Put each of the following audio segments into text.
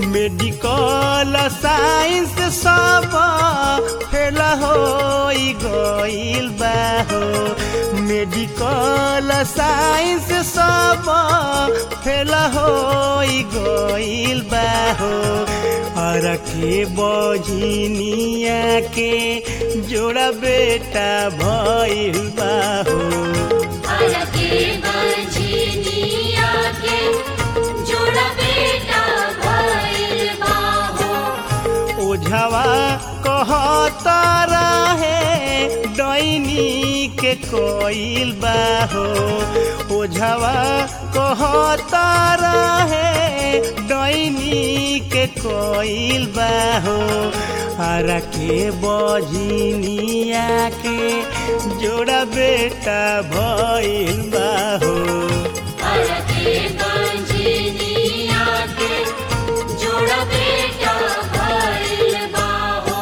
Medical science सब fail हो गइल बा हो मेडिकल साइंस सब फेल हो गइल बा हो और के बझिनिया के जोड़ा बेटा भइल बा हो अरके बंझिनिया के जोड़ा बेटा भइल बाहो ओझवा कहता रहे डैनी के कोइल बाहो ओझवा कहता रहे डैनी के कोइल बाहो हर के बझिनिया के जोड़ा बेटा भइल बाहो अरके बंझिनिया के जोड़ा बेटा भइल बाहो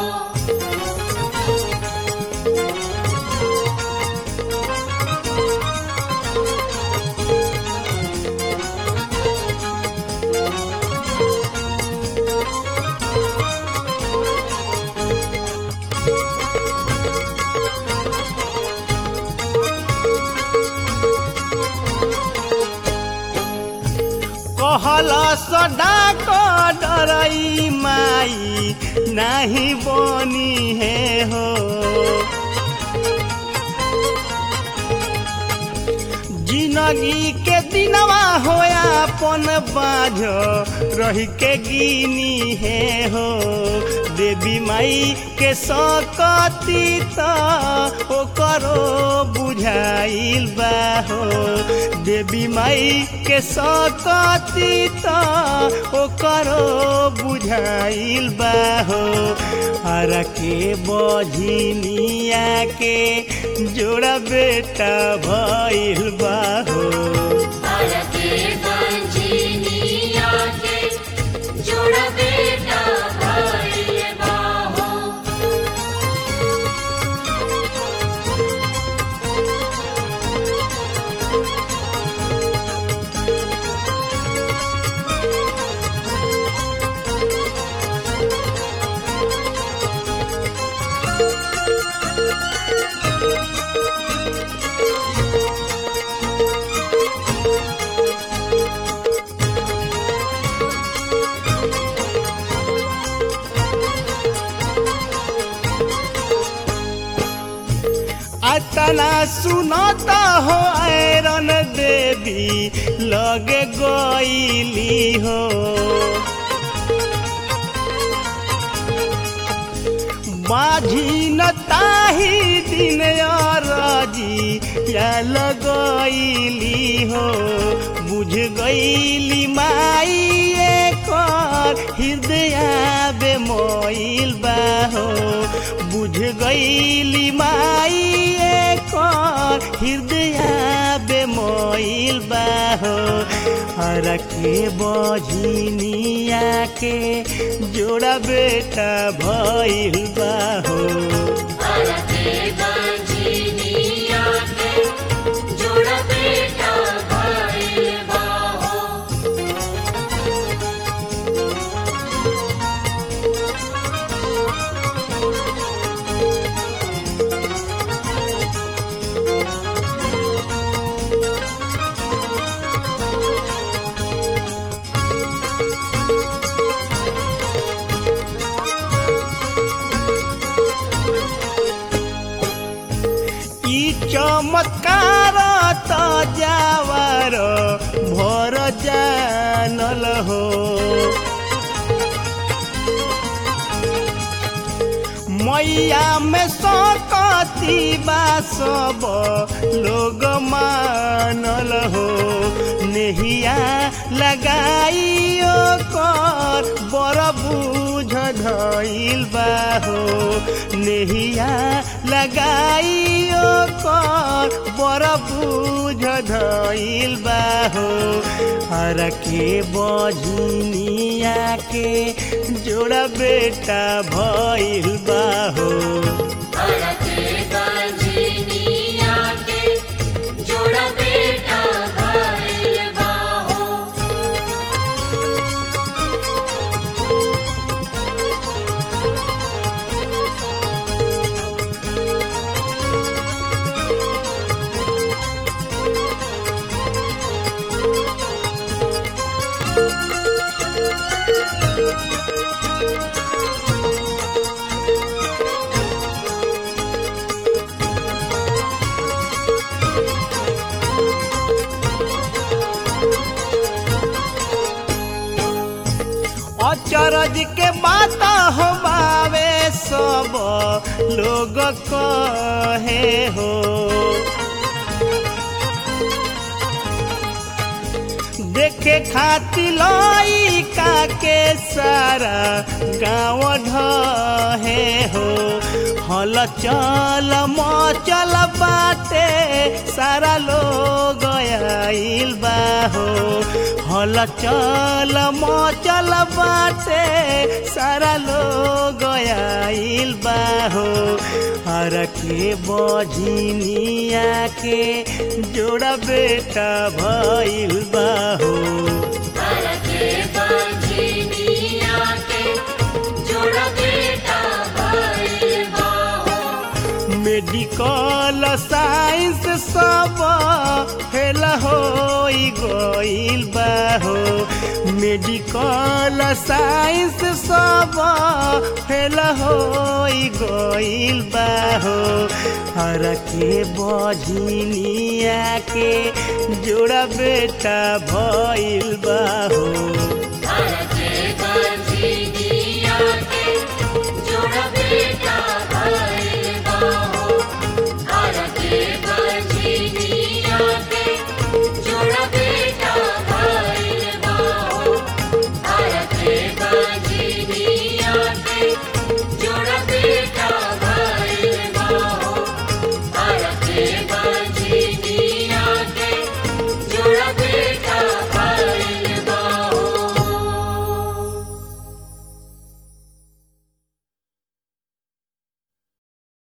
कहल सदा को डरई माई नाही बनी है हो जिंदगी के दिनवा होया अपन बाझ रही के गिनी है हो देवी माई के सकती त ओकरो बुझाइल बा हो देवी माई के सकती त ओकरो बुझाइल बा हो हर के बझिनिया के जोड़ा बेटा भइल बा हो अरके बंझिनिया के जोड़ा बेटा भइल बाहो अतना सुनता हो ऐरन देवी लगे गईली हो माझी न ताही दिन राजी या लगैली हो बुझ गईली माई कर हृदय बेमोइल बा हो बुझ गईली माई कर हृदय बेमोइल बा हो हर के बझिनिया के जोड़ा बेटा भइल बा हो अरके बंझिनिया के जोड़ा बेटा भइल बाहो ई चमत्कार त जावर भर जानल हो मैया में सकती बा सब लोग मानल हो नेहिया लगाइयो कर बड़ बुझ धइल बा हो नेहिया लगाइयो कर बड़ बुझ धइल बा हो हर के बझिनिया के जोड़ा बेटा भइल बा हो अरके बंझिनिया के जोड़ा बेटा भइल बाहो अचरज के बात हो बावे सब लोग कहे हो देखे खातिर लइका के सारा गाँव ढहे हो हल चल मचल बाटे सारा लोग आइल बा हो हल चल मचल बाटे सारा लोग आइल बा हो हर के बझिनिया के जोड़ा बेटा भइल बा हो के बंझिनिया के जोड़ा बेटा भइल बा हो। मेडिकल साइंस सब फेल हो गइल बा हो मेडिकल साइंस सब फेल हो गइल बा हो हर के बझिनिया के जोड़ा बेटा भइल बा हो के बंझिनिया के जोड़ा बेटा भइल बा हो। के बंझिनिया के जोड़ा बेटा भइल बा हो। के बंझिनिया के जोड़ा बेटा भइल बा हो। के बंझिनिया